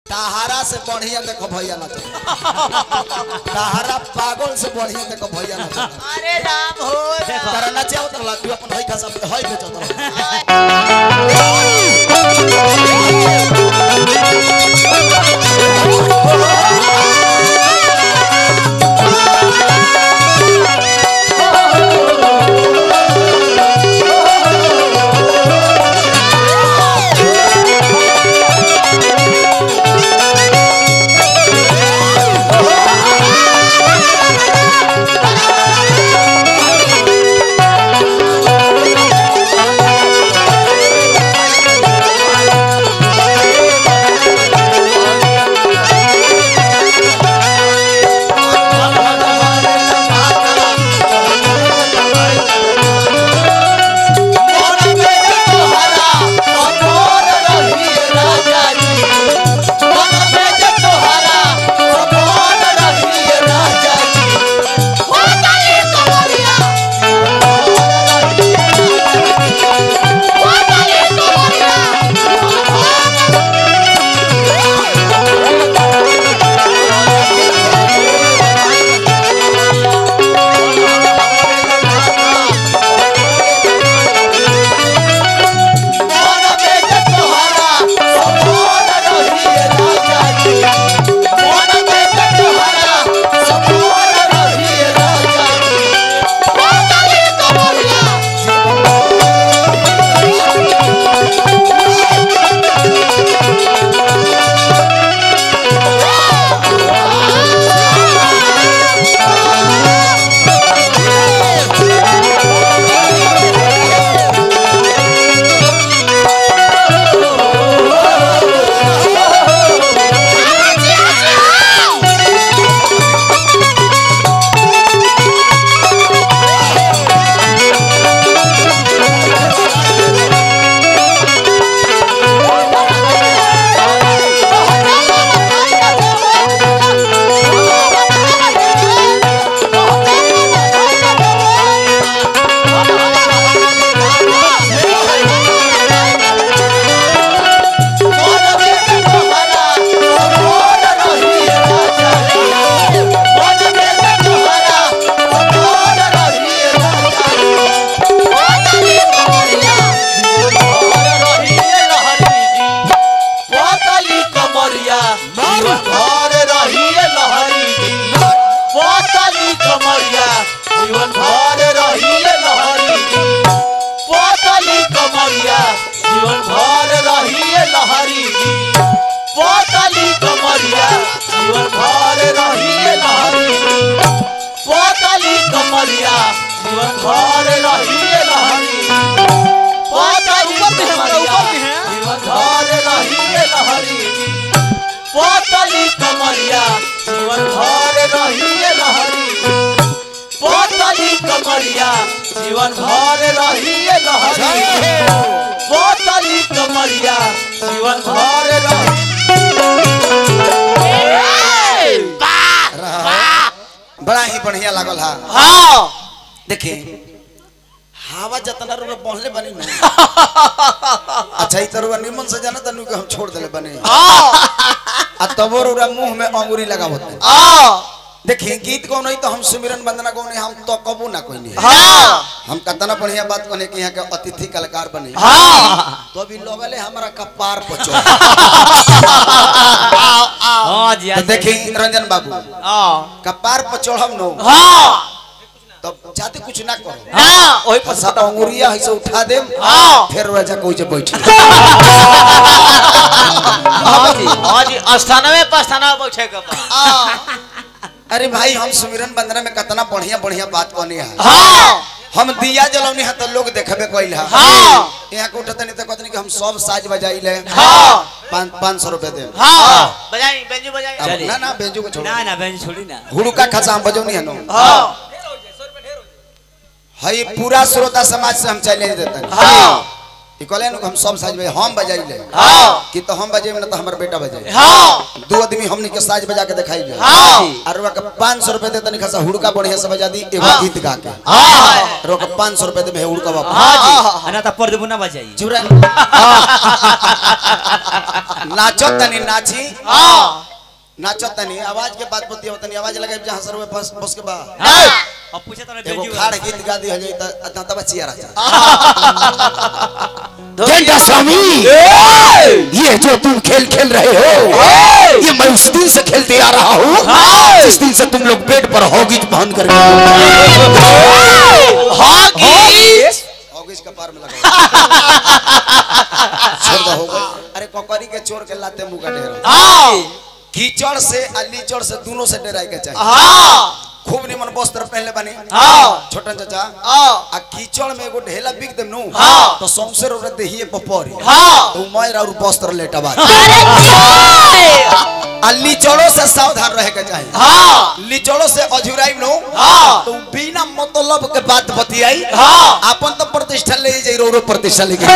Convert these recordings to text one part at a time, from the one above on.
ताहारा से बढ़िया देखो भैया ना ताहारा पागल से बढ़िया देखो भैया ना अरे राम हो देखो तारा ना चाहो तो तू अपन हई खसा हई बेचो तो जीवन भर रहिए लहरी पोतली कमरिया जीवन भर रहिए लहरी पोतली कमरिया जीवन भर रहिए लहरी पोतली कमरिया जीवन भर रहिए लहरी पोतली कमरिया जीवन भर रहिए लहरी पोतली कमरिया जीवन भर रहिए लहरी पोतली कमरिया जीवन भर रहिए लहरी पोतली कमरिया जीवन भर रही बड़ा ही बढ़िया लागल हा हाँ देखिए हवा जतना रुपए पहुंचले बनी ना अच्छा ई तरुआ निमन से जाना तनु के हम छोड़ देले बने आ तबो रुरा मुंह में अंगूरी लगावत देखिए गीत कौन नहीं तो हम सुमिरन वंदना कौन हम तो कबू ना कोई नहीं हम कतना बढ़िया बात कहने कि यहाँ के अतिथि कलाकार बने तो अभी लगले हमारा कपार पचो हाँ जी तो देखिए रंजन बाबू हाँ कपार पर चढ़ब नो हाँ तब जाते कुछ ना करो हाँ वही पर सात अंगुरिया है से उठा देम हाँ। फिर वजह कोई जे बैठ हाँ जी हाँ जी अस्थानवे पस्थानवे बैठे के बा। अरे भाई हम सुमिरन बंदना में कितना बढ़िया बढ़िया बात कहनी है हाँ हम दिया जलौनी है तो लोग देखबे कइल है हाँ। यहाँ के उठत नहीं तो कहतनी कि हम सब साज बजाइले हाँ। पाँच पाँच सौ रुपए दे हाँ बजाई बेंजू बजाई अब चलिए। ना ना बेंजू को छोड़ो ना ना बहन छोड़ी ना हुड़का खसा हम बजौनी है नो हाँ हई पूरा श्रोता समाज से हम चले देते हैं हाँ ई कहले नु हम सब साज बजाई हम बजाइले हाँ कि तो हम बजाई ना तो हमर बेटा बजाई हाँ दो आदमी हमनी के साज बजा के दिखाई ले हाँ अरवा के 500 रुपए दे तनी खासा हुड़का बढ़िया से बजा दी एगो गीत गा के हाँ अरवा के 500 रुपए दे हुड़का बाबा हाँ जी अना तो पर देबो ना बजाई चुरा नाचो तनी नाची हाँ नाचो तनी आवाज के बात पति तनी आवाज लगाई जहां सर फस फस के बा अब पूछे तो एगो बेजू खाड़ गीत गा दी हो जाई त ता तब चिया रहा गेंडा स्वामी ये जो तुम खेल खेल रहे हो ये मैं उस दिन से खेलते आ रहा हूँ जिस दिन से तुम लोग पेट पर हॉगिज पहन कर ऑगिस का पार में लगा छोड़ दो हो गई अरे कोकरी के चोर के लाते मुंह का ढेर कीचड़ से अलीचड़ से दोनों से डराई के चाहिए खूब निमन वस्त्र पहनले बानी छोटन चाचा आ कीचड़ में एगो ढेला बिक देम नु तो सौंसे रोरे देहिए पपरी तो मैर और वस्त्र लेटवा आ लीचड़ों से सावधान रहे के चाहिए लीचड़ों से अझुराई नु तो बिना मतलब के बात बतियाई अपन तो प्रतिष्ठा ले जाई रो प्रतिष्ठा लेके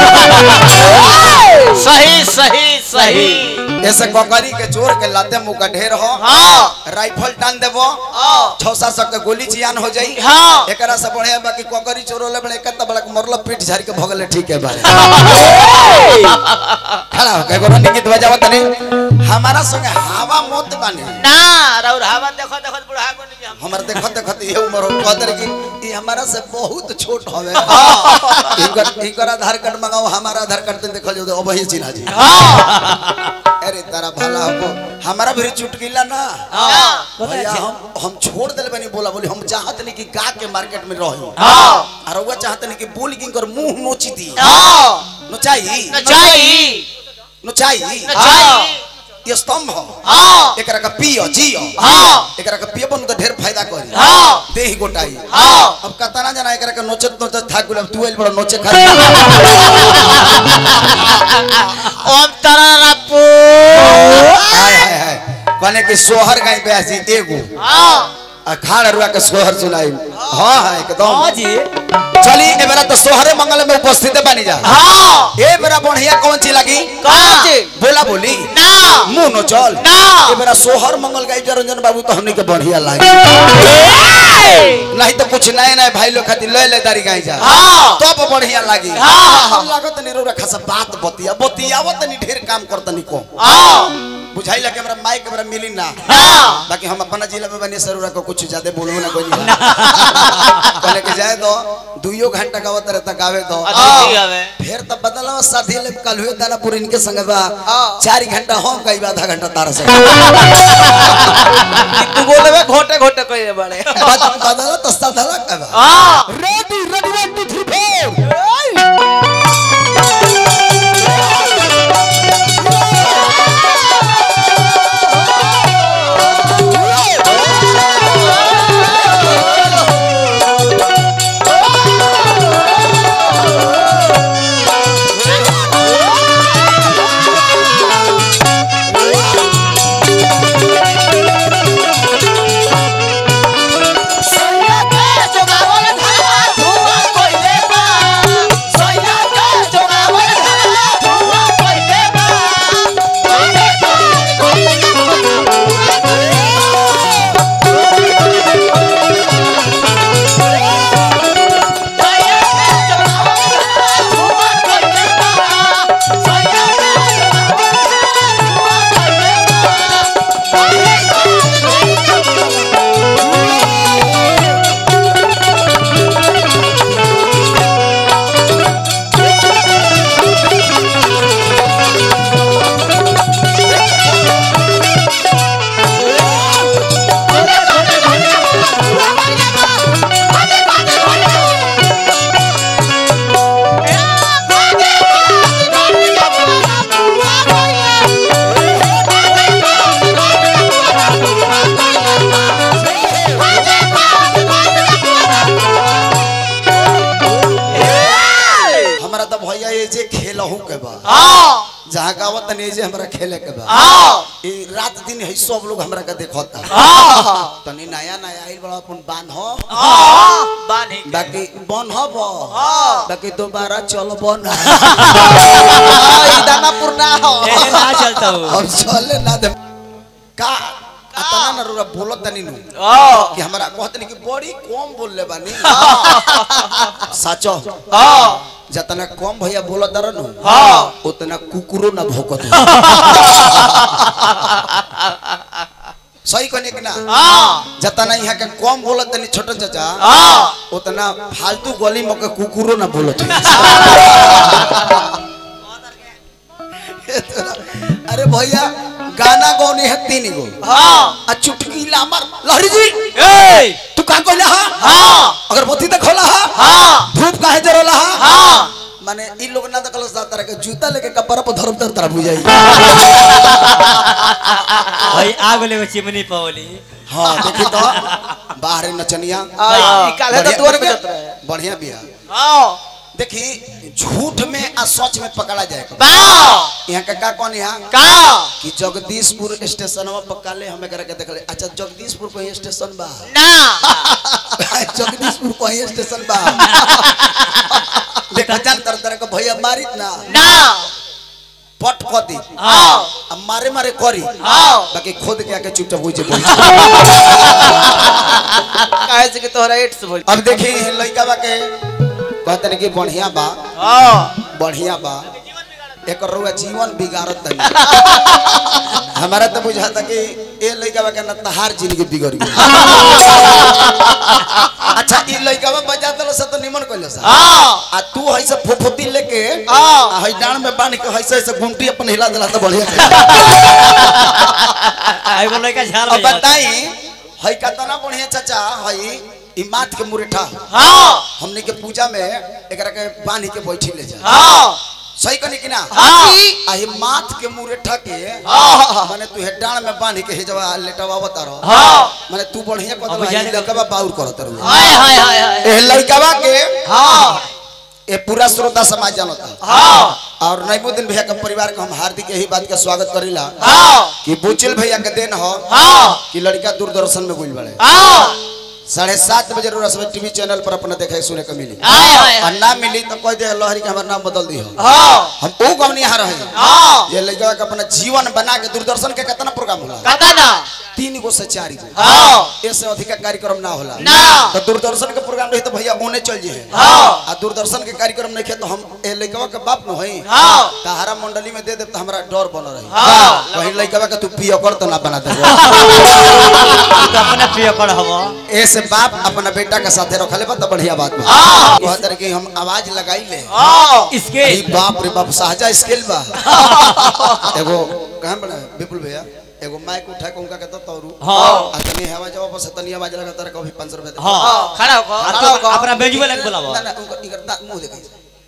सही सही सही ऐसे कोकरी के चोर के लाते मुंह का ढेर हो हाँ राइफल टान देबो छौ सात सौ के गोली चियान हो जाई हाँ एकरा से बढ़िया बाकी कोकरी चोरो ले बड़े कत बड़ा मरलो पीठ झाड़ के भगले ठीक है बारे खड़ा हो के गोरनी गीत बजावत तनी हमारा संगे हवा मत बानी ना राउर हवा देखो देखो बुढ़ा को नहीं हम हमर देखत देखत ये उम्र हो कहतर कि ई हमारा से बहुत छोट हवे इनकर इनकर आधार कार्ड मंगाओ हमारा आधार कार्ड देखल जो अब ही चिन्हा जी अरे तारा भला हो हमारा भी चुटकिला ना भैया हम हम छोड़ देले बनी बोला बोली हम चाहत नहीं कि गा के मार्केट में रही और वो चाहत नहीं कि बोल के कर मुंह नोची दी नोचाई नचाई नोचाई नचाई ये स्तंभ हो हाँ एकरा का पियो जियो हाँ एकरा का पियो बन तो ढेर फायदा करी हाँ देही गोटाई हाँ अब कतना जना एकरा के नोचत नोचत था गुलाब तू एल बड़ा नोचे खा ओम तररपू हाय हाय हाय कहने कि सोहर गाय बेसी एगो हाँ अखाड़ रुआ के सोहर सुनाई हां हां एकदम हाँ जी चली ए बेरा तो सोहरे मंगल में उपस्थित बनी जा हाँ ए बेरा बढ़िया कौन चीज लगी कौन सी? बोला बोली ना मुंह नो चल ना। ए बेरा सोहर मंगल गाय रंजन बाबू तो हमनी के बढ़िया लागी नहीं तो कुछ नए नए भाई लोग खातिर ले ले दारी गाय जा हाँ तब बढ़िया लागी हाँ। हम लागत नहीं रो रखा सब बात बतिया बतियावत नहीं ढेर काम करतनी को हाँ बुझाई लगे हमरा माइक हमरा मिली ना हाँ बाकी हम अपना जिला में बनी सरुरा को कुछ ज्यादा बोलबो ना कोई कहले के जाए दो दुइयो घंटा गावत रहे तक गावे दो अच्छा ठीक है फिर तब बदलवा साथी ले कल हुए दानापुर इनके संग बा चार घंटा हम गई आधा घंटा तारा से तू बोलबे घोटे घोटे कइले बड़े बदला तो साधला का हाँ ready ready one two three four जोगावल धरवा धुआ कइले जहाँ गावत तनी जे हमरा खेले के बा हाँ ई रात दिन है सब लोग हमरा के देखता हाँ तनी नया नया आइल बड़ा अपन बान हो हाँ बानी बाकी बन हब हाँ बाकी दोबारा चलब ना ई दानापुर ना हो ऐसे ना चलता हूँ अब चले ना दे का अतना ना रुरा बोलत तनी नु हाँ कि हमरा कहत नहीं कि बड़ी कम बोलले बानी साचो हाँ जतना कम भैया बोलत दर नु हाँ उतना कुकुरो ना भौकत सही कहने कि ना हाँ जतना यहाँ के कम बोलत तनी छोटन चाचा हाँ उतना फालतू गली में के कुकुरो ना बोलत है। अरे भैया गाना गौनी है तीन गो हाँ आ चुटकी लामर लहरी जी ए तू का कहला हा हाँ अगरबत्ती देखला हा हाँ धूप काहे जरला हा हाँ माने इ लोग ना देखल सा तरह के जूता लेके कपड़ा पर धरम तर तरह बुझाई भाई आग लेवे चिमनी पवली हां देखी तो बाहर नचनिया आ, ई काल्हे तो बढ़िया- तोर बेचत रहे बढ़िया बिया हाँ देखी झूठ में आ सच में पकड़ा जाए बा यहाँ का का कौन यहाँ का कि जगदीशपुर स्टेशन पर काले हमें करे के देखले अच्छा जगदीशपुर कोई स्टेशन बा ना जगदीशपुर कोई स्टेशन बा देखा जान तर तरह के भैया मारित ना ना पट खदी हाँ अब मारे मारे करी हाँ बाकी खुद के आके चुपचाप हो जे काहे से कि तोहरा एड्स भइल अब देखी लइका बा के कहते हैं कि बढ़िया बा हाँ बढ़िया बा एक रुआ जीवन बिगाड़त तनी हमारा तो बुझाता कि ए लइका बा के न तहार जिंदगी बिगड़ गई अच्छा ई लइका बा बजा दल से तो निमन कइले सा हाँ आ तू हइसे फुफुती लेके हाँ। आ हई डांड में बांध के हइसे हइसे गुमटी अपन हिला देला तो बढ़िया एगो लड़का झाल अब बजावत। बताई हई कतना बढ़िया चाचा हई ई माथ के मुरेठा हाँ हमने के पूजा में एकरा के बांध के बैठी ले जा हाँ सही कनी कि ना हाँ आ ही माथ के मुरेठा के हाँ। माने तू हेडान में बांध के हेजवा लेटवा बता रहो हाँ माने तू बढ़िया अब कदम जाने- लड़कवा बाउर करत रहो हाय हाय हाय हाय ए लड़कवा के हाँ ए पूरा श्रोता समाज जानता हाँ और नईमुद्दीन भैया के परिवार के हम हार्दिक यही बात का स्वागत करीला हाँ कि बुचिल भैया के देन हो हाँ कि लड़का दूरदर्शन में गुल बड़े हाँ साढ़े सात बजे रोज टीवी चैनल पर अपना देखे सुने को मिली हाय हाय और ना मिली तो कह दे लहरी के हमारा नाम बदल दी हो हाँ हम वो कम यहाँ रहे हाँ ये लड़का के अपना जीवन बना के दूरदर्शन के कितना प्रोग्राम होला कता ना तीन गो से चार गो हाँ इससे अधिक कार्यक्रम ना होला ना तो दूरदर्शन के प्रोग्राम रही तो भैया ओने चल जे हाँ। आ दूरदर्शन के कार्यक्रम नहीं खे तो हम ए लड़कवा के बाप न होई हाँ। तहारा मंडली में दे दे तो हमरा डर बन रही हाँ। कहीं लड़कवा के तू पियो कर तो ना बना दे तो अपने प्रिय कर हवा ऐसे बाप अपना बेटा के साथे रखले बा तो बढ़िया बात बा हाँ। कहत रहे कि हम आवाज लगाई ले हाँ इसके अरे बाप रे बाप साहजा स्केल बा एगो कहां बना विपुल भैया एगो माइक उठा के उनका कहता तौरू हाँ। आ तनी हवा जवाब पर से तनी आवाज लगा तारा कभी 500 रुपया दे हाँ खड़ा हो हाँ, खड़ा तो हो अपना बेजुआ लग बुलावा ना ना उनका इधर दांत मुंह देखै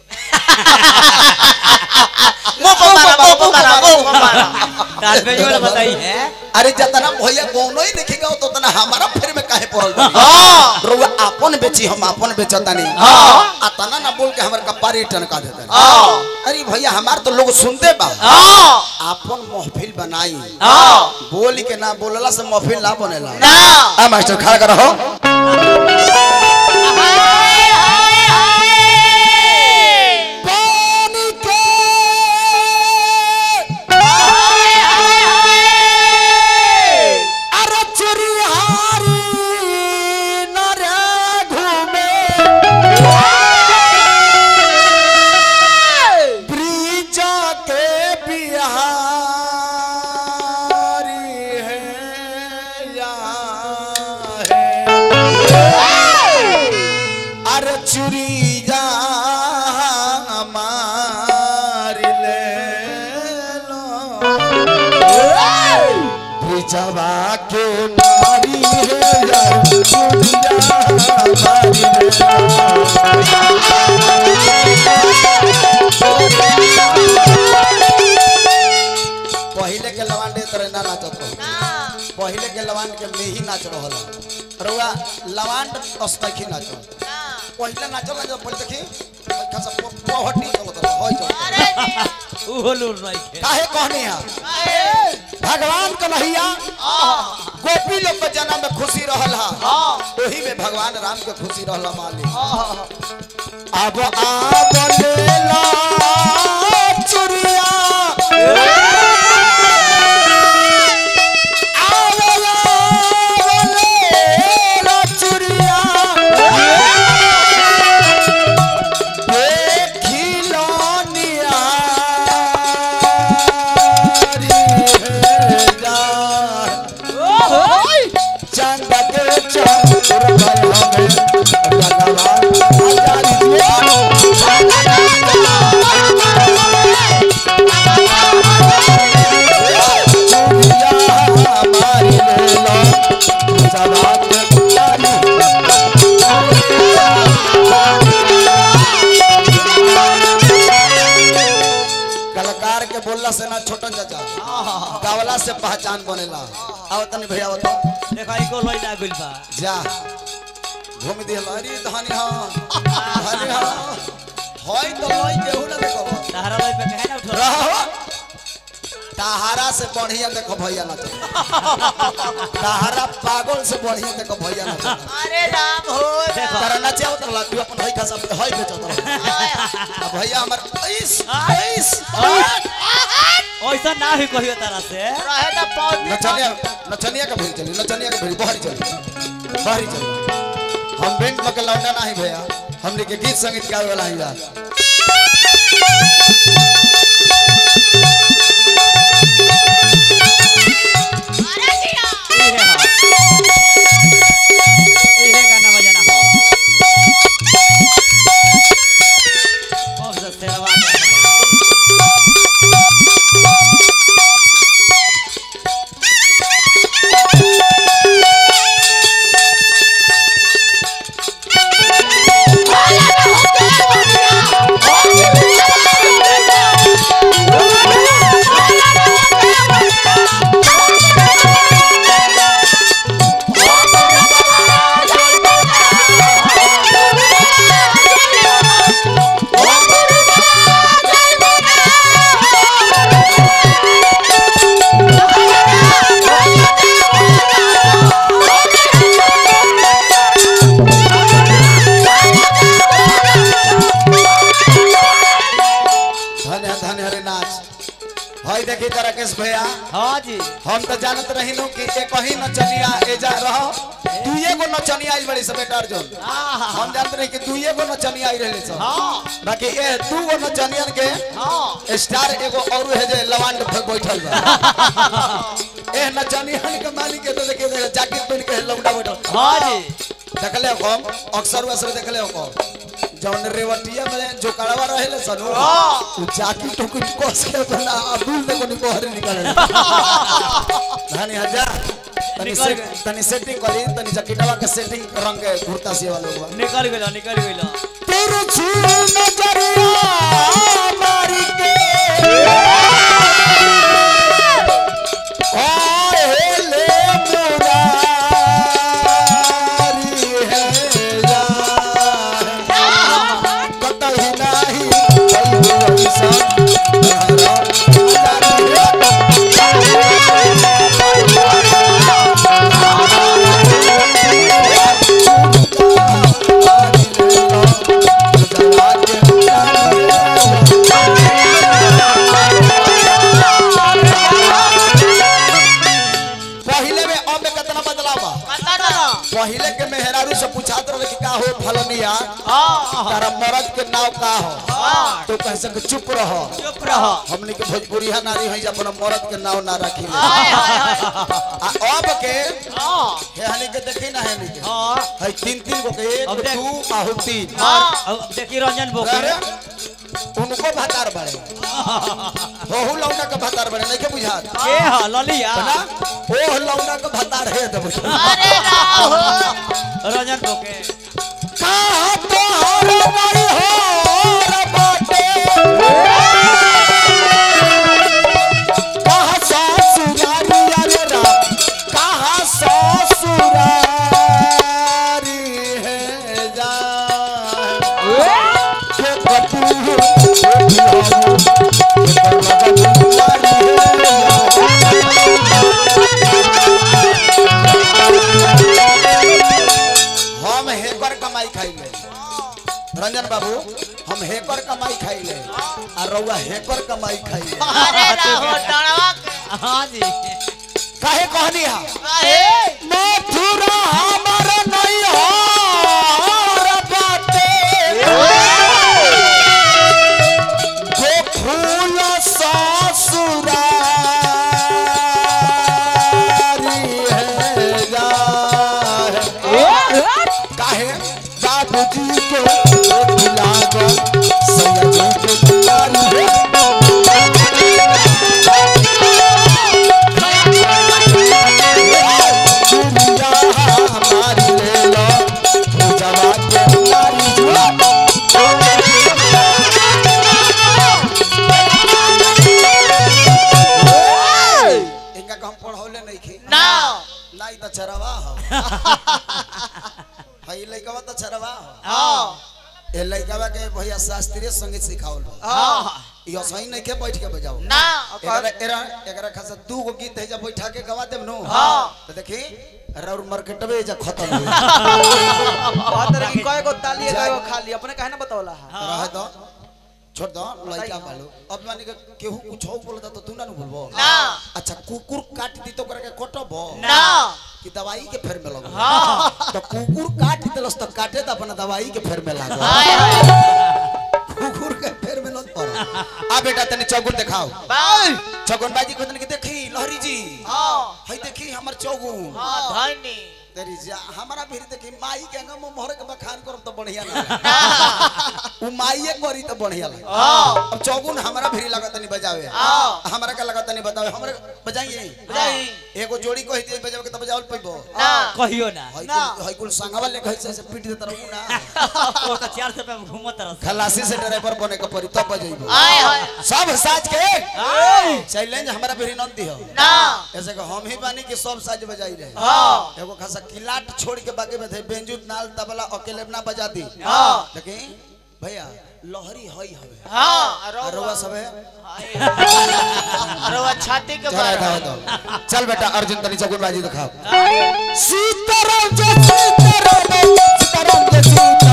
मुंह पर मारा मुंह पर मारा मुंह पर मारा तार बेजुआ लग बताई है अरे जतना भैया कोनो ही देखेगा तो तना हमारा फेर में काहे पड़ल बा हाँ रउआ अपन बेची हम अपन बेचतानी हाँ। आ तना ना बोल के हमर कपारी टनका देता हाँ अरे भैया हमार तो लोग सुनते बा हाँ अपन महफिल बनाई हाँ बोल के ना बोलला से महफिल ना बनेला ना आ मास्टर खड़ा कर रहो पानी के अरे चुरिहारी नरे घूमे ब्रिज के बिहारी है या है अरे चुरी जा मार ले लो ब्रिजवा के नारी है या चुरी जा मार ले लो पहिले के लवांडे तरह ना नाचत रहो पहिले के लवांड के में ही नाच रहल रउआ लवांड अस्तखी नाच पहिले नाचल ना जब पहिले देखी खासा पहटी चलत रहो होय चल उहो लूर नहीं खे काहे कहनी है भगवान कन्हैया गोपी लोग के जन्म में खुशी रहल हा वही में भगवान राम के खुशी रहल मालिक अब आब लेला चुरिया आवेला लेला चुरिया देखिलो नियारी हे जान। चंद के चंद्र भय हमें भगवान आचार्य चूड़िया हमारी लेला सवात तारी कलाकार के बोलला से ना छोटन चाचा गावला से पहचान बनेला आओ तनी भैया बताओ देखा इको लई ना गइल बा जा घूम दिहल अरे धनी हाँ धनी हाँ होई तो लई केहू ना देखो तहरा लई पे कहे ना उठो रहो ताहारा से बढ़िया देखो भैया ना ताहारा पागल से बढ़िया देखो भैया ना अरे राम हो देखो तारा ना चाहो तो तू अपन हई खसा हई बेचो तो अब भैया हमर ऐस ऐस ऐसा ना ही कहियो तारा से रहे तो पौध नचनिया नचनिया का भेरी चली नचनिया का भेरी बाहरी चली बाहरी चली हम बैंक में के लौंडा नहीं भैया हमने के गीत संगीत गावे वाला ही यार इहे हा इहे गाना बजाना हो ओ से सेवा धन्य धन्य हरे नाच हई देखी तो राकेश भैया हां जी हम तो जानत रही नु कि एक ही नचनिया एजा रहो दुइये गो नचनिया आइल बड़ी सब बेटा अर्जुन हम जानत रही कि दुइये गो नचनिया आई रहले सब बाकी ए दू गो नचनियन के स्टार एगो और है जे लवांड पे बैठल बा ए नचनियन के मालिक के तो देखे देखे जैकेट पहन के लौंडा बैठल हां जी देखले हम अक्सर वसर देखले हम जौन रेवटिया में जो कड़वा रहेले सनु उ जाकी टुकुट कोस के बना अबुल देखो निको हरे निकले धानी हजा तनी निकल से गए। तनी सेटिंग करी तनी जकीटवा के सेटिंग रंग के कुर्ता सी वाला हुआ निकल गेलो निकल गेलो तेरे छू नजरिया मारी के आए ले मुरारी है जान कतही नाही कई ऐसा तहरा पहिले में अब में कितना बदलाव बा पता ना पहिले के मेहरारू से पूछात रहे कि का हो फलनिया तारा मर्द के नाव का हो तो कह सके चुप रहो चुप रहो हमने के भोजपुरिया नारी है अपना मर्द के नाव ना रखी ले आ अब के हे हनी के देखी ना है के हां है तीन तीन गो के अब एक देख। दू आहु तीन अब देखी रंजन बोके अरे उनको भातार बड़े होहु लौंडा के भातार बड़े नहीं के बुझात के हा ललिया ना ओह लौंडा के भातार है तो बुझात अरे राम हो रंजन बोके कहा तो हर नहीं हो रे बाटे कहा ससुरारी अरे राम कहा ससुरारी है जान के कपूर के बिहारू के राजन बाबू हम हेकर कमाई खाइले आ रउआ हेकर कमाई खाइले अरे राहो डणवा के- हाँ जी काहे कहनी हा काहे? मथुरा हमर नैहर बाटे गोकुल ससुरारी है गाहे। काहे दादू जी के लागल सैया जी के दुआरी है दुनिया हमारी ले लो पूजवा के नारी जुआ इनका हम पढ़ौले नहीं खे ना नहीं तो चरवा हो हई लइकवा तो चरवा हो हाँ ए लइकवा के भैया शास्त्रीय संगीत सिखावल बा हाँ यो सही नहीं के बैठ के बजाओ ना एकरा एकरा एकरा खासा दू गो गीत है जब बैठा के गवा देब नो हाँ। तो देखी रौर मार्केटवे जा खत्म हो बात रे कि कय गो ताली कय गो खाली अपने काहे ना बतावला है रह दो छोड़ दो लइका बालो अब माने के केहू कुछ हो बोलता तो तू ना नु बोलबो ना अच्छा कुकुर काट दी तो करके कटबो ना कि दवाई के फेर में लगो हाँ तो कुकुर काट दिलस तो काटे तो अपना दवाई के फेर में लागो हाय हाय कुकुर के फेर में लग पड़ो आ बेटा तनी चौगुन दिखाओ बाय चौगुन बाजी को तनी के देखी लहरी जी हाँ हई देखी हमर चौगुन हाँ धनी तेरी जा हमारा भी देखी माई के अंग में मोहर के बखान करब तो बढ़िया ना उ माईए करी तो बढ़िया लगे हाँ अब चौगुन हमारा भी लागत नहीं बजावे हाँ। हमारा का लागत नहीं बतावे हमरे बजाइए बजाई। एगो जोड़ी कहि दिए बजावे के तो बजावल पैबो ना कहियो ना हई ना। कुल हई कुल संगवा ले कहि से पीट देत रहू ना वो तो चार सौ पे घूमत रह खलासी से ड्राइवर बने के पड़ी तब बजाइबो हाय हाय सब साज के चैलेंज हमारा भी नंदी हो ना ऐसे कि हम ही बानी के सब साज बजाई रहे हाँ एगो खासा किलाट छोड़ के बाकी में थे बेंजू नाल तबला अकेले ना बजा दी हाँ। लेकिन भैया लहरी हई हवे हाँ अरवा सब है अरे वो छाती के जरा बाहर इधर दो चल बेटा अर्जुन तनी चकुन बाजी दिखाओ सीताराम जय सीताराम सीताराम जय सीताराम